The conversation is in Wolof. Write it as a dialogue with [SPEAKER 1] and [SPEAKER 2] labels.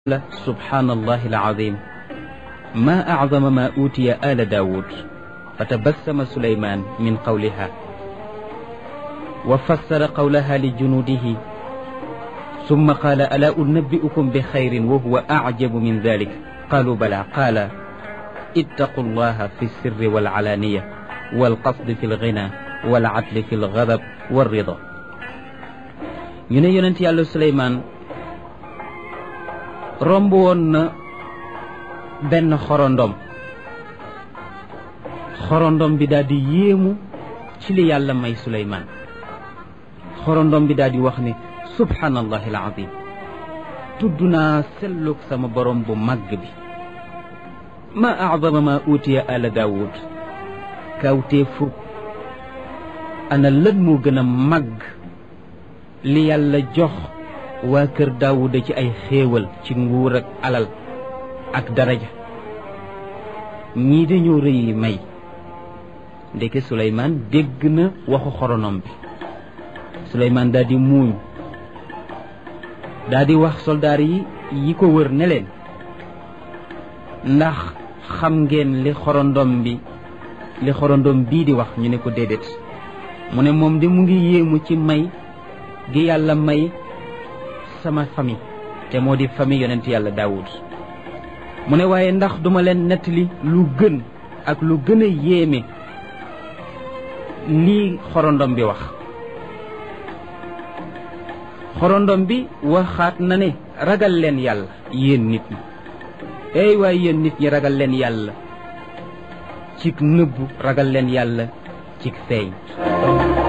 [SPEAKER 1] سبحان الله العظيم ما أعظم ما أوتي آل داود فتبسم سليمان من قولها وفسر قولها لجنوده ثم قال ألا أنبئكم بخير وهو أعجب من ذلك قالوا بلى قال اتقوا الله في السر والعلانية والقصد في الغنى والعدل في الغضب والرضا ñu ne yonent yàlla Suleymaan romb woon na benn xorondom xorondom bi daal di yéemu ci li yàlla may Suleymaan xorondom bi daal di wax ne subhaanallahi alazim tudd naa sellug sama borom bu màgg bi ma acdama ma uutiya ala daawud kawtee fu ana lan moo gën a màgg li yàlla jox waa kër daawuda ci ay xéewal ci nguur ak alal ak daraja ñii dañoo rëyi may ndeke suleymaan dégg na waxu xoronom bi suleymaan daal di muuñ daal di wax soldaar yi yi ko wër ne leen ndax xam ngeen li xorondom bi li xorondom bii di wax ñu ne ko déedéet mu ne moom de mu ngi yéemu ci may gi yàlla may sama famille te moo di famille yonent yàlla daawud mu ne waaye ndax duma leen nettali lu gën ak lu gën a yéeme lii xorondom bi wax xorondom bi waxaat na ne ragal leen yàlla yéen nit ñi ey waaye yéen nit ñi ragal leen yàlla cig nëbbu ragal leen yàlla cig feeñ